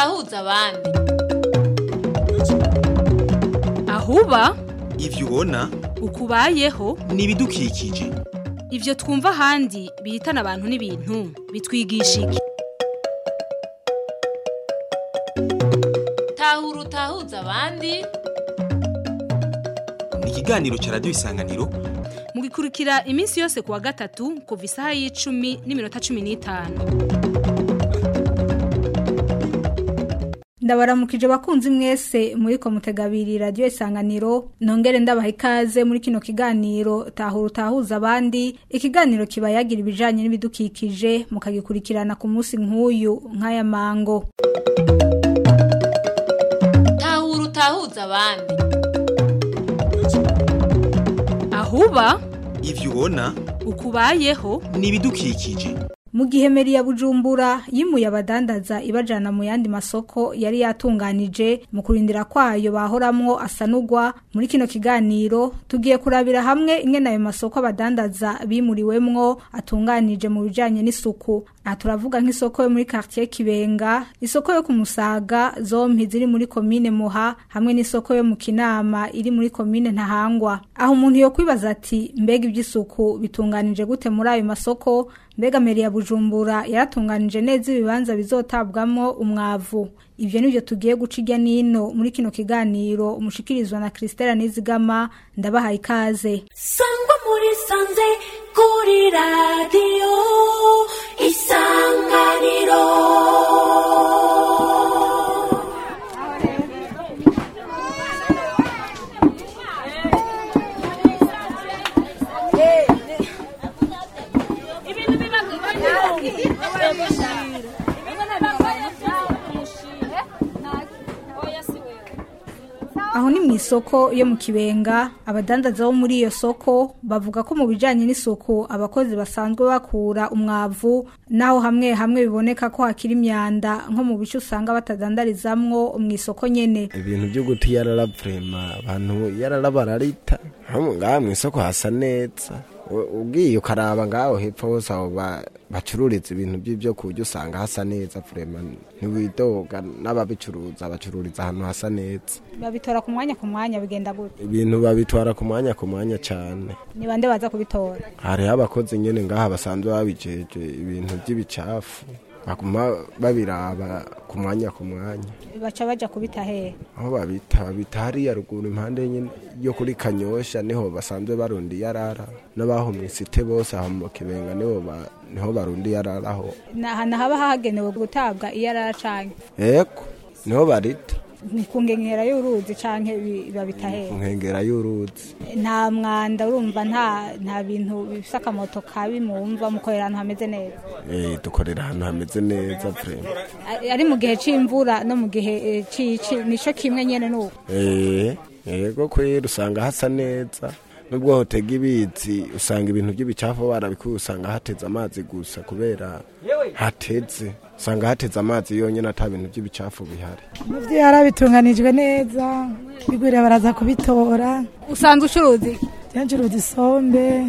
utahuza abandi ahuba ivyo ubona ukubayeho ni ibidukikije ivyo twumva ahandi bihitana abantu n'ibintu bitwigisha iki tahura utahuza abandi ni ikiganiro ca radiyo isanganiro mugikurikira iminsi yose kuwa gatatu kuva isaha y'icumi n'iminota cumi n'itanu ndabaramukije bakunzi mwese muri komutegabiri radiyo isanganiro nongere ndabaha ikaze muri kino kiganiro tahura utahuza abandi ikiganiro kiba yagira ibijanye n'ibidukikije mukagikurikirana ku munsi nk'uyu nk'aya mango tahura utahuza abandi ahuba ivyo ubona ukubayeho ni ibidukikije mu gihe meri ya bujumbura yimuye abadandaza ibajana mu yandi masoko yari yatunganije mu kurindira kwayo bahoramwo asanugwa muri kino kiganiro tugiye kurabira hamwe ingene ayo masoko abadandaza bimuriwemwo atunganije mu bijanye n'isuku aha turavuga nk'isoko yo muri quartier kibenga isoko yo ku musaga zompi ziri muri komine muha hamwe n'isoko yo mu kinama iri muri komine ntahangwa aho umuntu yo kwibaza ati mbega iby'isuku bitunganije gute muri ayo masoko mbega meri ya bujumbura yaratunganije neza ibibanza bizotabwamo umwavu ivyo nivyo tugiye guca irya nino muri kino kiganiro umushikirizwa na Christella Nizigama ndabahaye ikaze sangwa muri sanze kuri radiyo isanganiro aho ni mu isoko yo mu kibenga abadandaza bo muri iyo soko bavuga ko mu bijanye n'isuku abakozi basanzwe bakura umwavu naho hamwe hamwe biboneka ko hakiri imyanda nko mu bice usanga batadandarizamwo mu isoko nyene ibintu byo guta iyarara vrema abantu iyarara bararita nko ngaha mu isoko hasa neza U- ugiye ukaraba ngaho hepfo hose aho ba- bacururiza ibintu by'ibyo kurya usanga hasa neza vrema ntiwidoga n'ababicuruza bacururiza ahantu hasa neza babitora ku mwanya ku mwanya bigenda gute ibintu babitwara ku mwanya ku mwanya cyane ni bande baza kubitora hariho abakozi nyine ngaha basanzwe babijeje ibintu by'ibicafu baguma babiraba ku mwanya ku mwanya baca baja kubita hehe aho babita babita hariya ruguru impande nyine yo kuri kanyosha niho basanzwe barundi yarara n'abaho mu isite bose aho mu kibenga niho ba- niho barundi yararaho ni ahantu haba hagenewe gutabwa iyo araracanye eko niho barita ni ku nkengera y'uruzi canke bi- babita ku hehe nkengera y'uruzi nta mwanda urumva nta nta bintu bifise akamoto kabi mumva mukorera ahantu hameze neza Eh, dukorera ahantu hameze neza vrema Ari- ari mu gihe c'imvura no mu gihe eh, c'ici nico kimwe nyene nuko Eh, yego kwera usanga hasa neza nubwo hotega ibizi usanga ibintu by'ibicafu barabikuye usanga hateze amazi gusa kubera hateze usanga hateze amazi yonyine ata bintu by'ibicafu bihari Muvyo yarabitunganijwe neza bigwira baraza kubitora usanzwe ucuruzi cyancuruza isombe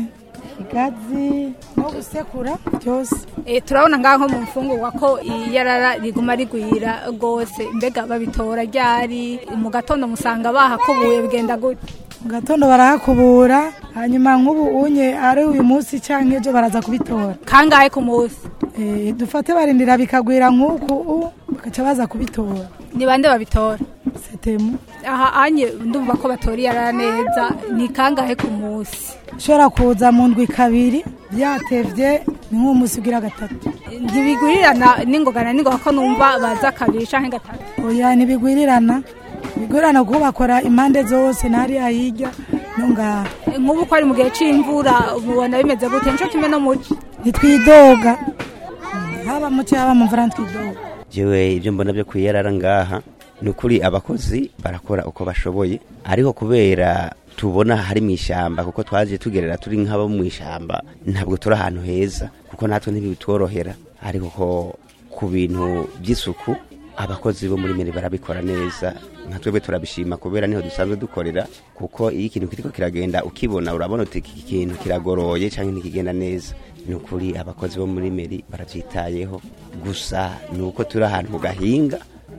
igazi no gusekura byose Eh, turabona ngaho nko mu mfungurwa ko iyarara riguma rigwira rwose mbega babitora ryari mu gatondo musanga bahakubuye bigenda gute mu gatondo barahakubura hanyuma nk'ubu unye ari uyu munsi cyangwa ejo baraza kubitora kangahe ku munsi Eh, dufate barindira bikagwira nk'uku u, bagaca baza kubitora ni bande babitora setemu aha anye ndumva ko batora iyarara neza ni kangahe ku munsi ushobora kuza mu ndwi kabiri byatevye ni nk'umunsi ugira gatatu ntibigurirana n'ingogana n'ingoga ko numva baza kabiri canke gatatu oya ntibigwirirana bigwirirana kuko bakora impande zose n'ahariya hirya no ngaha Eh, nk'ubu ko ari mu gihe c'imvura mubona bimeze gute nico kimwe no muci ntitwidoga haba muci haba mu mvura ntitwidoga jewe ibyo mbona byo kwiyarara ngaha ni ukuri abakozi barakora uko bashoboye ariko kubera tubona hari mu ishyamba kuko twaje tugerera turi nk'abo mu ishyamba ntabwo turi ahantu heza kuko natwe ntibitworohera ariko ko ku bintu by'isuku abakozi bo muri meri barabikora neza nka twebwe turabishima kubera niho dusanzwe dukorera kuko iyo ikintu kiriko kiragenda ukibona urabona uti iki kintu kiragoroye cyangwa ntikigenda neza ni ukuri abakozi bo muri meri barabyitayeho gusa ni uko turi ahantu mu gahinga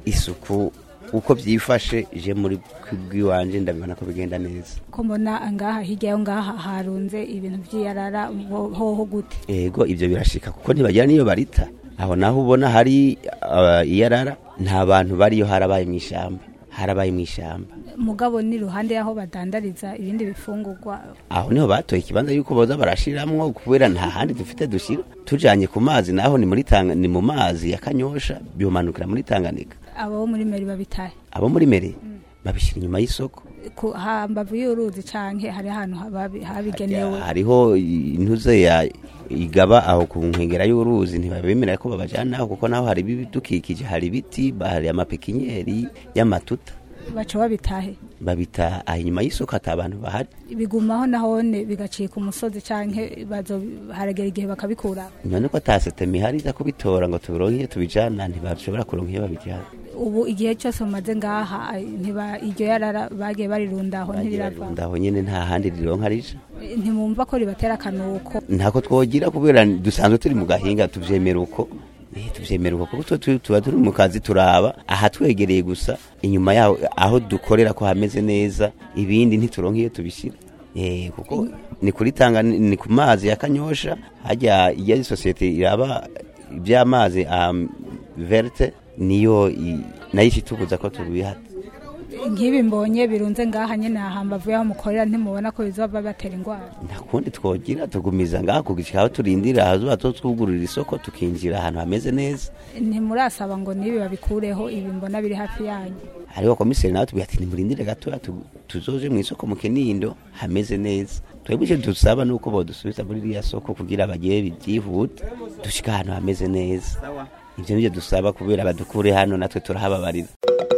isuku uko byifashe je muri bw'iwanje ndabibona ko bigenda neza ko mbona ngaha hirya yo ngaha harunze ibintu by'iyarara ho- hoho gute ego ibyo birashika kuko ntibagira niyo barita aho naho ubona hari uh, iyarara nta bantu bariyo harabaye mu ishyamba harabaye mu ishyamba mugabo ni ruhande y'aho badandariza ibindi bifungurwa aho niho batoye ikibanza yuko boza barashiramwo kubera nta handi dufite dushira tujanye ku mazi naho ni muri tanga ni mu mazi ya kanyosha byomanukira muri Tanganyika abo bo muri meri babitahe abo muri mere babishira inyuma y'isoko ku hambavu y'uruzi canke hari ahantu hababi- habigenewe hariho intuze ya igaba aho ku nkengera y'uruzi ntibabemera ko babajana aho kuko naho hari ibidukikije hari ibiti hari amapekinyeri y'amatuta baca babitahe babita aha inyuma y'isoko ata abantu bahari bigumaho nahone bigacika umusozi canke bazo haragera igihe bakabikura none ko ata setemi ihari iza kubitora ngo tubironke iyo tubijana ntibashobora kuronka iyo babijana ubu igihe cyose mumaze ngaha ay, ntiba iryo yarara bagiye barirundaho ntirirava ndaho nyene nta handi rironka rija ntimwumva ko ribatera akanuko ntako twogira kubera dusanzwe turi mu gahinga tuvyemera uko Eh, tuvyemera uko kuko twe tu- tuba turi mu kazi turaba aha twegereye gusa inyuma yaho aho dukorera ko hameze neza ibindi ntituronka iyo tubishira Eh, kuko ni kuri tanga ni ku mazi ya kanyosha hajya iya sosiyete iraba iby'amazi um, verte niyo i- nayo ishitubuza ko tubihata nk'ibi mbonye birunze ngaha nyene ahambavu y'aho mukorera ntimubona ko bizova batera ingwara nta kundi twogira tugumiza ngaha kugishika aho turindira ahazuba to twugurura isoko tukinjira ahantu hameze neza ntimurasaba ngo nibi babikureho ibi mbona biri hafi yanyu hariho komiseri nawe tubwira ati nimurindire gatoya tu- tuzoje mu isoko mu kinindo hameze neza twebwe icyo dusaba ni uko bodusubiza muri iriya soko kugira bagire byihute dushika ahantu hameze neza ibyo nibyo dusaba kubera badukure hano natwe turahababarira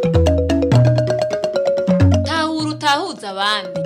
tahura utahuza abandi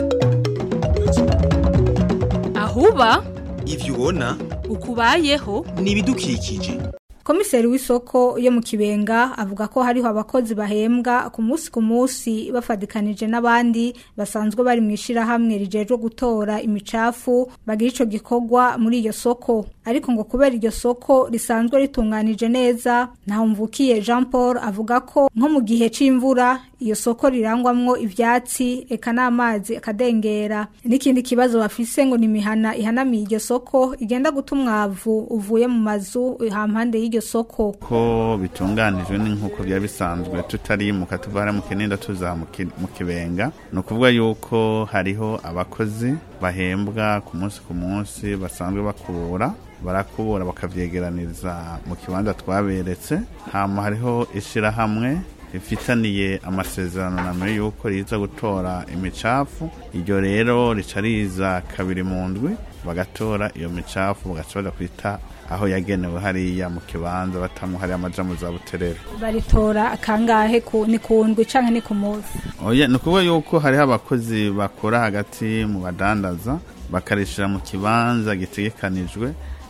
ahuba ivyo ubona ukubayeho ni ibidukikije komiseri w'isoko yo mu kibenga avuga ko hariho abakozi bahembwa ku munsi ku munsi bafadikanije n'abandi basanzwe bari mu ishirahamwe rijejwe gutora imicafu bagira ico gikorwa muri iyo soko ariko ngo kubera iryo soko risanzwe ritunganije neza ntahumvukiye Jean Paul avuga ko nko mu gihe c'imvura iyo soko rirangwamwo ivyatsi eka n'amazi akadengera n'ikindi kibazo bafise ngo ni imihana ihanamiye iryo soko igenda guta umwavu uvuye mu mazu hampande y'iryo soko ko bitunganijwe ni nk'uko byaba bisanzwe tutarimuka tuva hariya mu kinindo tuza mu ki- mu kibenga ni ukuvuga yuko hariho abakozi bahembwa ku munsi ku munsi basanzwe bakubura barakubura bakavyegeraniriza mu kibanza twaberetse hama hariho ishirahamwe rifitaniye amasezerano na mbere yuko riza gutora imicafu iryo rero rica riza kabiri mu ndwi bagatora iyo micafu bagaca baja kwita aho yagenewe hariya mu kibanza batamwo hariya amaja mu za buterere baritora kangahe ku ni ku ndwi canke ni ku munsi oya ni ukuvuga yuko hariho abakozi bakora hagati mu badandaza bakarishira mu kibanza gitegekanijwe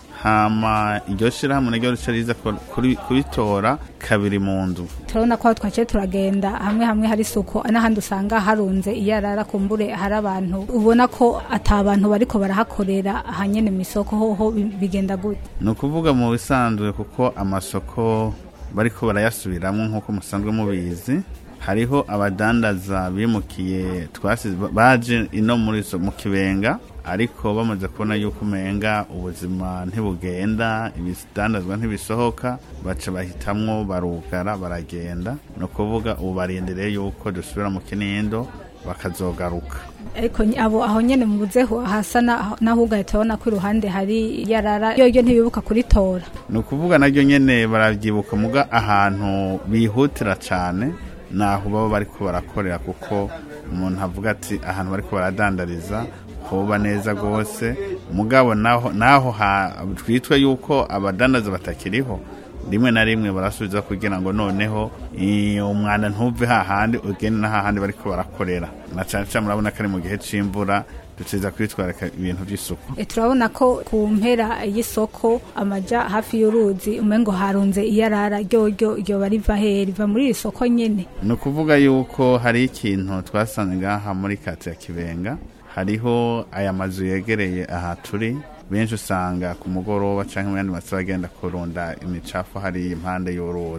hama iryo shirahamwe naryo rica riza ku- kuri- kuritora kabiri mu ndwi turabona ko aho twaciye turagenda hamwe hamwe hari isuku n'ahandi usanga harunze iyarara kumbure hari abantu ubona ko ata bantu bariko barahakorera ahanyene mu isoko hoho bi- bigenda gute ni ukuvuga mu bisanzwe kuko amasoko bariko barayasubiramwo nk'uko musanzwe mubizi hariho abadandaza bimukiye twasize baje ino muri so- mu kibenga ariko bamaze kubona yuko umenga ubuzima ntibugenda ibidandazwa ntibisohoka baca bahitamwo barugara baragenda ni ukuvuga ubu barindiriye yuko dusubira mu kinindo bakazogaruka ariko ny- abo aho nyene mu buzeho hasa na- naho ugahita ubona ko iruhande hari iyarara yoyo ntibibuka kuritora ni ukuvuga naryo nyene barabyibuka muga ahantu bihutira cyane naho baba bariko barakorera kuko umuntu avuga ati ahantu bariko baradandariza hoba neza rwose mugabo naho naho ha- twitwe yuko abadandaza batakiriho rimwe na rimwe barasubiza kugira ngo noneho i- umwanda ntuve hahandi ugende na hahandi bariko barakorera na cyane cyane murabona ko ari mu gihe c'imvura duciza kwitwarika ibintu by'isuku E, turabona ko ku mpera y'isoko amaja hafi y'uruzi umengo harunze iyarara ryoryo ryoba riva he riva muri iri soko nyene ni ukuvuga yuko hari ikintu twasanze ngaha muri kati ya kibenga hariho aya mazu yegereye aha turi benshi usanga ku mugoroba cyangwa mu yandi masaha bagenda kurunda imicafu hari impande y'uruzi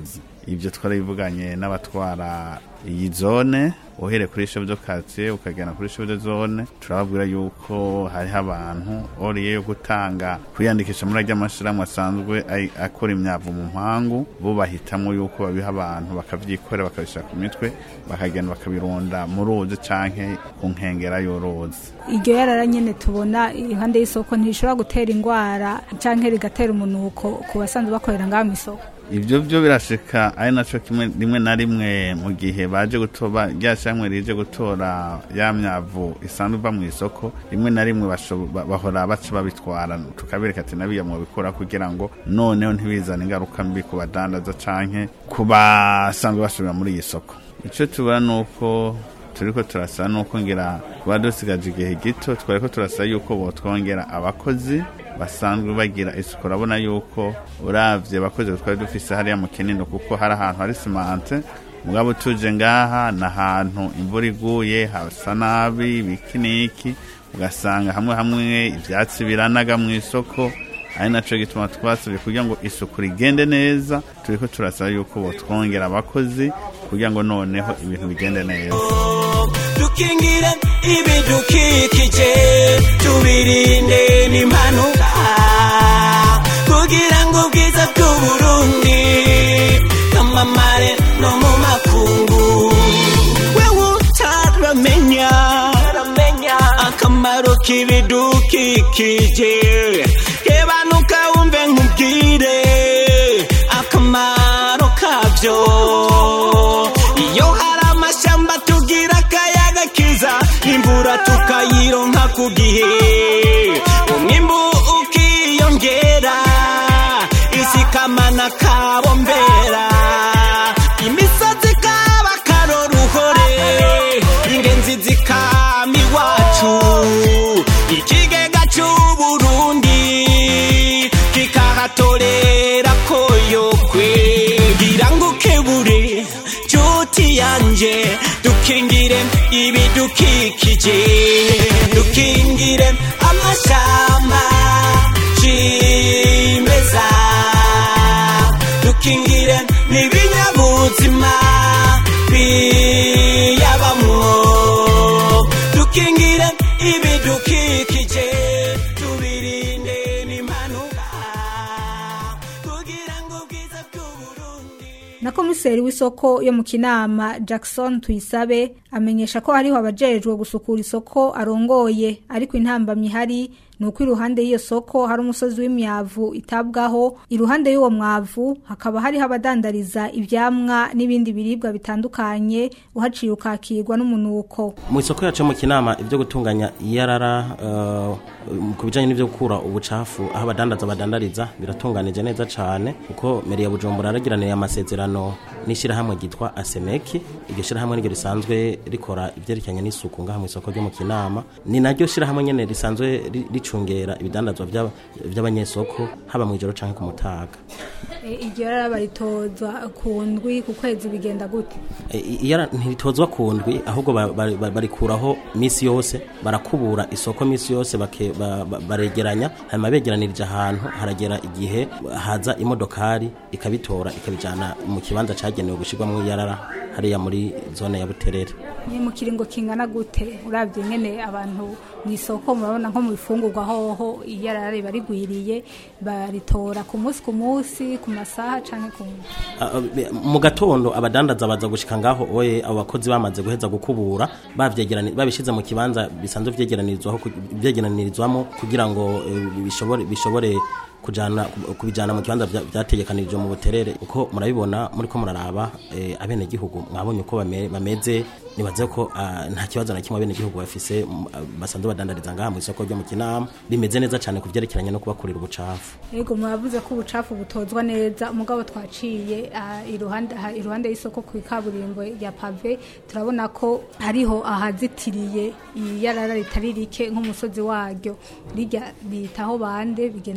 ibyo twarabivuganye n'abatwara iyi zone uhereye kuri chef de quartier ukagenda kuri chef de zone turababwira yuko hariho abantu oriye yo gutanga kwiyandikisha muri ajya amashirahamwe asanzwe ay- akora imyavu mu mpangu bo bahitamwo yuko babiha abantu bakavyikorera bakabishira ku mitwe bakagenda bakabirunda mu ruzi canke ku nkengera y'uruzi iryo yarara nyene tubona iruhande y'isoko ntishobora gutera ingwara canke rigatera umunuko ku basanzwe bakorera ngaho mw'isoko ibyo byo birashika ari naco kimwe rimwe na rimwe mu gihe baje gutoba rya shamwe rije gutora ya myavu isanzwe iva mu isoko rimwe na rimwe basho- ba- bahora baca babitwara tukabereka ati nabiya mubikora kugira ngo noneho ntibizane ingaruka mbi ku badandaza canke ku basanzwe basubira muri iyi soko ico tubona nuko turiko turasaba nuko ngira kuba dusigaje igihe gito twariko turasaba yuko botwongera abakozi basanzwe bagira isuku urabona yuko uravye abakozi twari dufise hariya mu kinindo kuko hari ahantu hari simante mugabo tuje ngaha ni ahantu imvura iguye hasa nabi bikiniki ugasanga hamwe hamwe ivyatsi biranaga mu isoko ari naco gituma twasabye kugira ngo isuku rigende neza turiko turasaba yuko botwongera abakozi kugira ngo noneho ibintu bigende neza dukingire ibidukikije tubirinde n'impanuka kugira ngo ubwiza bw'uburundi bwamamare no mu makungu wewe utaramenya akamaro k'ibidukikije kebanuka wumve nkubwire akamaro kabyo iyo hari amashyamba tugira akayaga kiza imvura tukayironka ku gihe umwimbu ukiyongera isi kamana kabombera imisozi kaba karoruhore ingenzi zikama iwacu ikigega c'uburundi kikahatorera koyokwe ngira ngo ukebure nshuti yanje dukingire ibidukikije dukingire amashamba cimeza dukingire n'ibinyabuzima biyabamwo dukingire ibidukikije tubirinde n'impanuka kugira ngo ubwiza bw'uburundi na komiseri w'isoko yo mu kinama jackson tuyisabe amenyesha ko hariho abajejwe gusukura isoko arongoye ariko intambamyi ihari ni uko iruhande y'iyo soko hari umusozi w'imyavu itabwaho iruhande y'uwo mwavu hakaba hariho abadandariza ivyamwa n'ibindi biribwa bitandukanye uhaciye ukakirwa n'umunuko mu isoko yacu mu kinama ibyo gutunganya iyarara uh, ku bijyanye n'ibyo gukura ubucafu aho abadandaza badandariza biratunganije neza cyane kuko meri ya bujumbura yaragiraniye amasezerano n'ishyirahamwe ryitwa asemeki iryo shyirahamwe niryo risanzwe rikora ibyerekeranye n'isuku ngaha mu isoko ryo mu kinama ni naryo shyirahamwe nyine risanzwe ri- ricungera ibidandazwa by'aba- by'abanyesoko haba mu ijoro cyangwa ku mutaga iryo rara baritozwa ku ndwi ku kwezi bigenda gute E, i- iyara ntiritozwa ku ndwi ahubwo ba- ba- ba- barikuraho misi yose barakubura isoko misi yose bake- ba- ba- baregeranya hanyuma begeranirije ahantu haragera igihe haza imodokari ikabitora ikabijyana mu kibanza cyagenewe gushyirwamo iyarara hariya muri zone ya buterere ni mu kiringo kingana gute urabye nyene abantu mu isoko murabona nko mu bifungurwa hoho iyarara riba rigwiriye baritora ku munsi ku munsi ku masaha canke ku Ah, ah, be- mu gatondo abadandaza baza gushika ngaho oye abo bakozi bamaze guheza gukubura bavyegerani babishize mu kibanza bisanzwe vyegeranirizwaho ku- vyegeranirizwamo kugira ngo eh, bishobore bishobore kujana kubijana mu kibanza vya- vyategekanijwe mu buterere uko murabibona muriko muraraba eh, abenegihugu mwabonye uko bame- bameze nibaze ko ah, nta kibazo na kimwe abenegihugu bafise mm, ah, basanzwe badandariza ngaha mu isoko ryo mu kinama bimeze neza cane ku vyerekeranye no kubakurira ubucafu Ego muravuze ko ubucafu butozwa neza umugabo twaciye ah, iruhande aha- iruhande y'isoko ku ikaburimbo ya pave turabona ko hariho ahazitiriye iyarara ritari rike nk'umusozi waryo rijya bitaho bande bigenda gute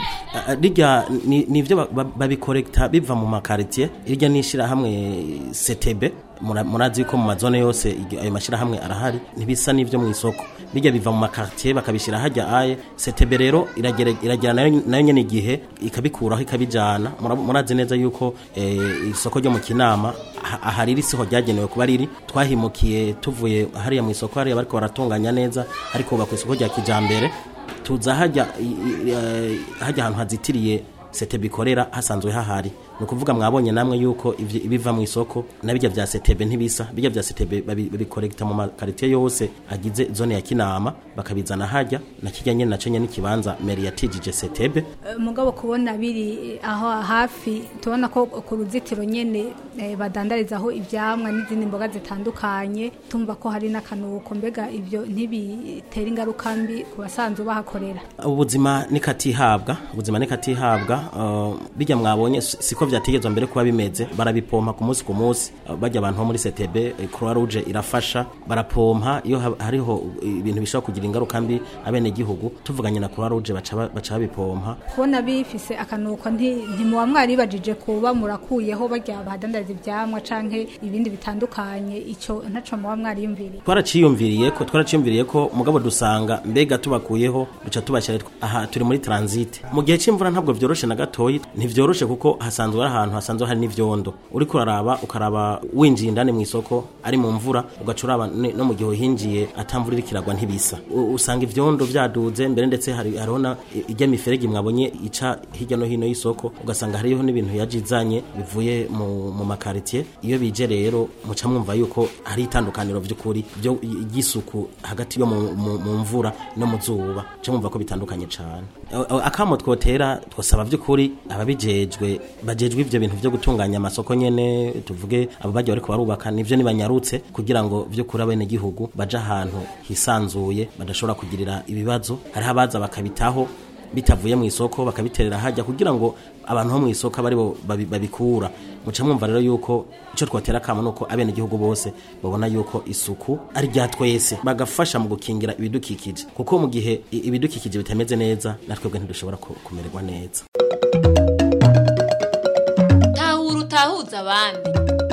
Ah, rirya ni ni ivyo ba- ba- babikorekta biva mu makaritiye irya n'ishirahamwe setebe mura- murazi yuko mu mazone yose iryo- ayo mashirahamwe arahari ntibisa n'ivyo mu isoko birya biva mu makaritiye bakabishira hajya aye setebe rero iragere- iragira nayo nayo nyene igihe ikabikuraho ikabijana Mura- murazi neza yuko eh, isoko ryo mu kinama aha- aha riri siho ryagenewe kuba riri twahimukiye tuvuye hariya mu isoko hariya bariko baratunganya neza ariko bakwa isoko rya kijambere tuza hajya i- i- eh, hajya ahantu hazitiriye sete bikorera hasanzwe hahari ni ukuvuga mwabonye namwe yuko ivyo- ibiva mu isoko na bijya vya setebe ntibisa bijya vya setebe babi- babikorekta mu makaritiye yose agize zone ya kinama bakabizana hajya na kirya nyene naco nyene n'ikibanza meri yatijije setebe Eh, mugabo kubona biri aho hafi tubona ko ku ruzitiro nyene eh, badandarizaho ivyamwa n'izindi mboga zitandukanye tumva ko hari n'akanuko mbega ivyo ntibitera ingaruka mbi ku basanzwe bahakorera ubuzima nikatihabwa ubuzima nikatihabwa uh, bijya mwabonye si- siko vyategezwa mbere kuba bimeze barabipompa ku munsi ku munsi uh, bajya abantu bo muri CTB eh, Croix Rouge irafasha barapompa iyo ha- hariho uh, ibintu bishobora kugira ingaruka mbi abene gihugu tuvuganye na Croix Rouge baca ba- baca babipompa kubona bifise akanuko nti- ntimuba mwaribajije kuba murakuyeho barya bahadandariza ivyamwa canke ibindi bitandukanye ico ntaco muba mwariyumviriye twaraciyumviriye ko twaraciyumviriye ko mugabo dusanga mbega tubakuyeho duca tubashyira aha turi muri transit mu gihe cy'imvura ntabwo vyoroshe na gatoyi ntivyoroshe kuko hasanzwe ari ahantu hasanzwe hari n'ivyondo uriko uraraba ukaraba winjiye indani mu isoko ari mu mvura ugaca uraba ne- no mu gihe uhinjiye atamvura iriko iragwa ntibisa U- usanga ivyondo vyaduze mbere ndetse hari hariho na i- ijya miferege mwabonye ica hirya no hino y'isoko ugasanga hariho n'ibintu yajizanye bivuye mu, mu makaritiye iyo bije rero muca mwumva yuko hari itandukaniro vy'ukuri byo y'isuku hagati yo mu, mu, mu mvura no mu zuba muca mwumva ko bitandukanye cane A- a- akamo twotera twosaba vy'ukuri ababijejwe bajejwe ivyo bintu vyo gutunganya amasoko nyene tuvuge abo bajya bariko barubaka nivyo nibanyarutse kugira ngo vy'ukuri abene gihugu baje ahantu hisanzuye badashobora kugirira ibibazo hariho abaza bakabitaho bitavuye mu isoko bakabiterera hajya kugira ngo abantu bo mu isoko abe aribo babi- babikura muca mwumva rero yuko icyo twatera akamo ni uko abene igihugu bose babona yuko isuku ari rya twese bagafasha mu gukingira ibidukikije kuko mu gihe i- ibidukikije bitameze neza natwebwe ntidushobora ku- kumererwa neza tahura utahuza abandi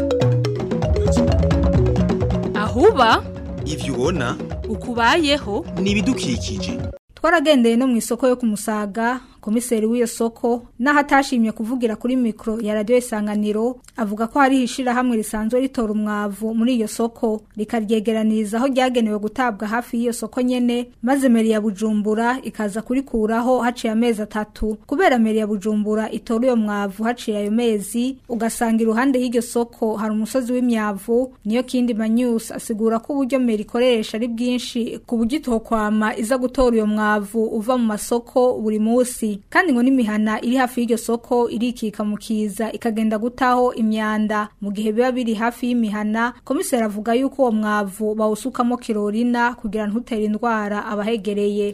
ahuba ivyo ubona ukubayeho ni ibidukikije twaragendeye no mu isoko yo kumusaga komiseri w'iyo soko n'aho atashimye kuvugira kuri mikoro ya radiyo isanganiro avuga ko hariho ishirahamwe risanzwe ritora umwavu muri iyo soko rikaryegeraniriza aho ryagenewe gutabwa hafi y'iyo soko nyene maze meri ya bujumbura ikaza kurikuraho haciye amezi atatu kubera meri ya bujumbura itora uyo mwavu haciye ayo mezi ugasanga iruhande y'iryo soko hari umusozi w'imyavu niyo kindi manyusi asigura ko uburyo meri ikoresha ari bwinshi ku buryo itokwama iza gutora uyo mwavu uva mu masoko buri munsi kandi ngo n'imihana iri hafi y'iryo soko irikika mu kiza ikagenda gutaho imyanda mu gihe biba biri hafi y'imihana komiseri avuga yuko uwo mwavu bawusukamo kirorina kugira ntutere indwara abahegereye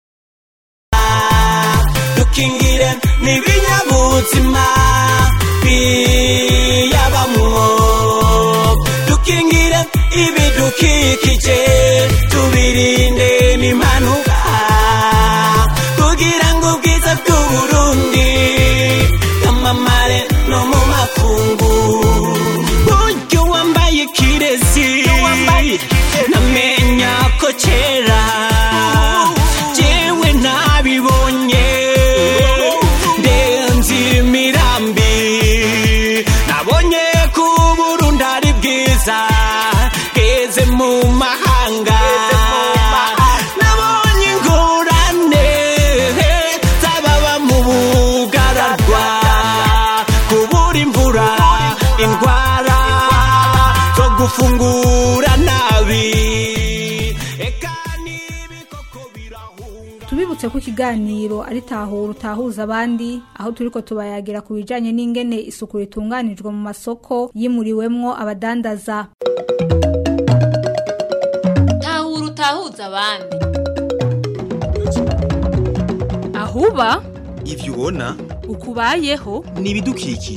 dukingire n'ibinyabuzima biyabamwo dukingire ibidukikije tubirinde n'impanuka kugira ngo ubwiza bw'uburundi bwamamare no mu makungu buryo wambaye kirezi namenya ko kera jewe nabibonye ndenzi imirambi nabonye ko uburundi ari bwiza bweze mu mahanga nabonye ingorane z'ababa mu bugararwa kubura imvura indwara zo gufungura nabi eka n'ibikoko birahunga tubibutse ko ikiganiro ari tahura utahuza abandi aho turiko tubayagira ku bijanye n'ingene isuku ritunganijwe mu masoko yimuriwemwo abadandaza tahura utahuza abandi ahuba ivyo ubona ukubayeho ni ibidukikije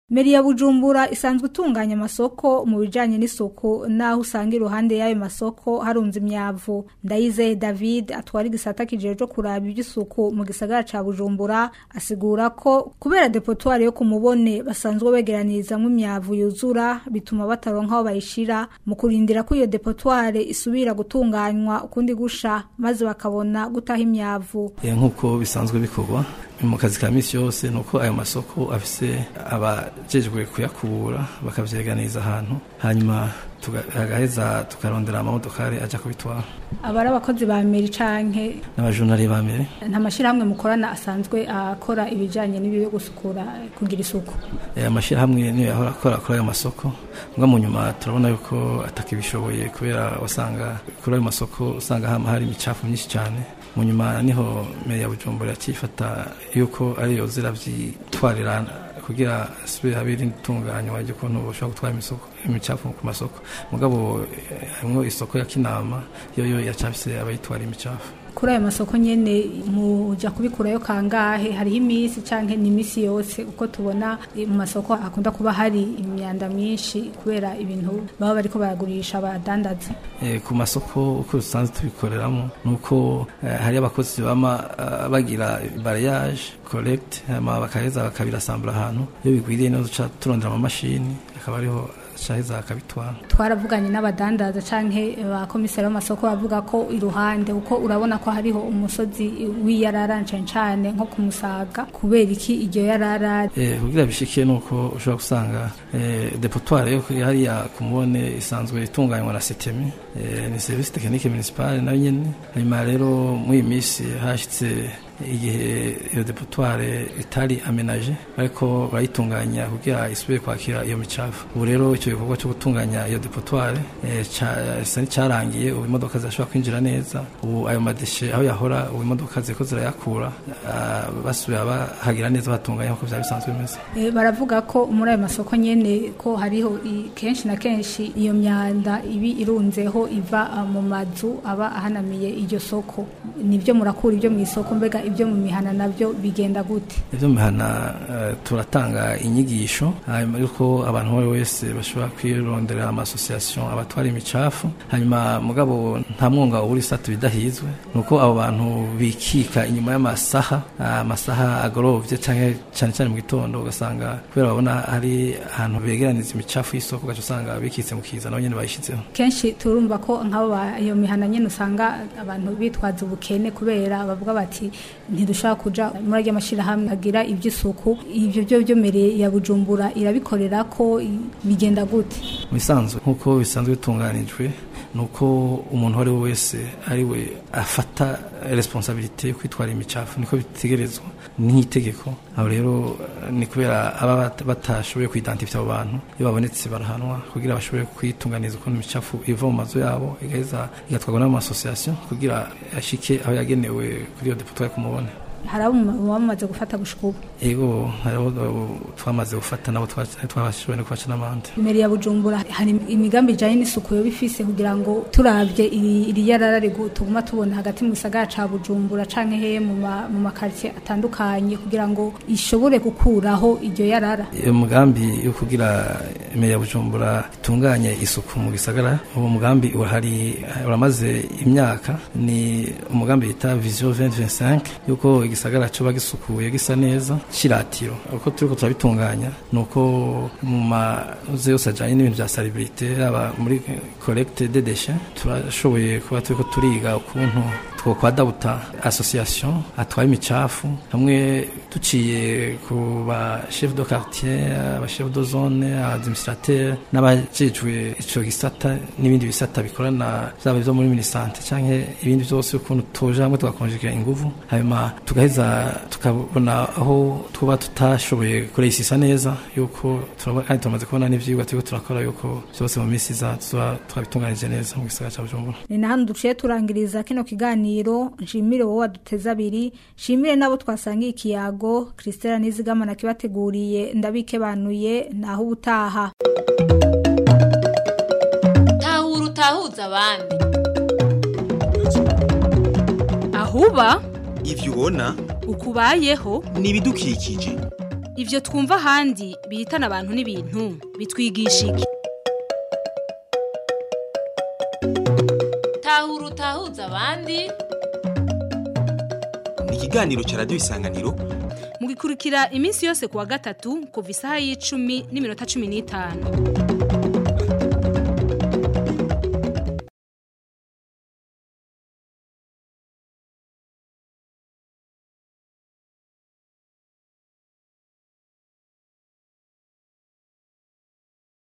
Meri ya Bujumbura isanzwe itunganya amasoko mu bijanye n'isuku naho usanga iruhande y'ayo masoko harunze imyavu Ndayizeye David atwara igisata kijejwe kuraba iby'isuku mu gisagara ca Bujumbura asigura ko kubera depotoire yo kumubone basanzwe begeranirizamwo imyavu yuzura bituma bataronka aho bayishira mu kurindira ko iyo depotoire isubira gutunganywa ukundi gusha maze bakabona gutaha imyavu Eh, nk'uko bisanzwe bikorwa mu kazi ka misi yose ni uko ayo masoko afise abajejwe kuyakubura bakavyeganiza ahantu hanyuma tuga- agaheza tukarondera amamodokari aja kubitwara abari abakozi ba Meri canke n'abajunari ba mbere nta mashyirahamwe mukorana asanzwe akora ibijyanye n'ibi byo gusukura kugira isuku Eh, amashirahamwe niyo yahora akora kuri ayo masoko mbwa mu nyuma turabona yuko atakibishoboye kubera wasanga kuri ayo masoko usanga hama hari imicafu myinshi cyane mu nyuma niho meya ya bujumbura yakifata yuko ariyo ziravyitwarira kugira asubire habe irindi tunganywa ry'ukuntu bashobora gutwara imisoko- imicafu ku masoko mugabo eh, harimwo isoko ya kinama yoyo yacafise abayitwara imicafu kuri ayo masoko nyine mujya kubikurayo kangahe hariho iminsi cyangwa ni iminsi yose uko tubona eh, mu masoko hakunda kuba hari imyanda myinshi kubera ibintu baba bariko baragurisha abadandaza Eh, ku masoko uko dusanzwe tubikoreramo ni uko eh, hari abakozi bama eh, bagira barayage collect hama bakaheza bakabirasambura ahantu iyo bigwiriye niho duca turondera amamashini akaba ariho caheza akabitwara twaravuganye n'abadandaza canke ba komiseri b'amasoko bavuga ko iruhande uko urabona ko hariho umusozi w'iyarara cane cane nko ku musaga kubera iki iryo yarara Eh, kugira bishike nuko ushobora gusanga eh, depotoire yo kuri hariya ku mubone isanzwe itunganywa na setemi eh, ni service technique municipale nayo nyene hanyuma rero muri iyi minsi hashitse igihe iyo depotoire itari amenaje ariko barayitunganya kugira isubire kwakira iyo micafu ubu rero icyo gikorwa cyo gutunganya iyo depotoire eh, ca- isa n'icyarangiye ubu imodoka zirashobora kwinjira neza ubu ayo madeshe aho yahora ubu imodoka ziriko zirayakura ah, basubira bahagira neza batunganya nk'uko byari bisanzwe bimeze Eh, baravuga ko muri ayo masoko nyene ko hariho i- kenshi na kenshi iyo myanda ibi irunzeho iva ah, mu mazu aba ahanamiye iryo soko nibyo murakura ibyo mu isoko mbega ibyo mu mihana nabyo bigenda gute ibyo mihana eh, turatanga inyigisho hanyuma yuko abantu uwo ari we wese bashobora kwirondera amasosiyasiyo abatwara imicafu hanyuma mugabo nta mwonga ubura isatu bidahizwe ni uko abo bantu bikika inyuma y'amasaha ah, amasaha agorovye canke cyane cyane mu gitondo ugasanga kubera babona hari ahantu begeraniza imicafu y'isoko ugaca usanga bikitse mu kiza nabo nyene bayishizeho kenshi turumva ko nk'abo ba- iyo mihana nyene usanga abantu bitwaza ubukene kubera bavuga bati ntidushobora kuja muri arya mashyirahamwe agira iby'isuku ibyo byo byomereye ya bujumbura irabikorera ko i- bigenda gute mu bisanzwe nk'uko bisanzwe bitunganijwe ni uko umuntu uwo ari we wese ari we afata responsabilite yo kwitwara imicafu niko bitegerezwa nk'itegeko aho rero eh, ni kubera aba bat- batashoboye kwidantifya abo bantu iyo babonetse barahanwa kugira bashobore kwitunganiza ukuntu imicafu iva mu mazu yabo igaheza igatwarwa n'amasosiyasiyo kugira ashike aho yagenewe kuri iyo depotoire ku mubone hari abo mu- baba bamaze gufata gushika ubu ego hariho abo twamaze gufata nabo twa- twabashoboye no kubaca n'amande imeri ya bujumbura hari imigambi ijanye n'isuku yo bifise kugira ngo turavye iri iri yarara rigu- tuguma tubona hagati mu gisagara ca bujumbura canke he mu ma- mu makartie atandukanye kugira ngo ishobore gukuraho iryo yarara iyo mugambi yo kugira imeri ya bujumbura itunganye isuku mu gisagara uwo mugambi urahari uramaze imyaka ni umugambi bita vision 2025 yuko igisagara coba gisukuye gisa neza ciratiro uko turiko turabitunganya nuko mu maze yose ajanye n'ibintu vya salubrité aba muri collecte des déchets turashoboye kuba turiko turiga ukuntu twokwadabuta association atwara imicafu hamwe duciye ku ba chef de quartier aba chef de zone administrateur n'abajejwe ico gisata n'ibindi bisata bikorana vyaba ivyo muri minisante canke ibindi vyose ukuntu tuje hamwe tugakonjekera inguvu hanyuma tugaheza tukabona aho tuba tutashoboye kureyisisa neza yuko turabona kandi turamaze kubona n'ivyigwa turiko turakora yuko vyose mu minsi iza tuzoba twabitunganije neza mu gisagara ca bujumbura ni na hano duciye turangiriza kino kiganiro nshimire wowe waduteze abiri nshimire n'abo twasangiye ikiyago christela nizigama kibateguriye ndabikebanuye naho ubutaha tahura utahuza abandi ahuba ivyo ubona ukubayeho ni ibidukikije ivyo twumva ahandi bihitana abantu n'ibintu bitwigisha iki tahura utahuza abandi ni ikiganiro cya radiyo isanganiro mugikurikira iminsi yose kuwa gatatu kuva isaha y'icumi n'iminota cumi n'itanu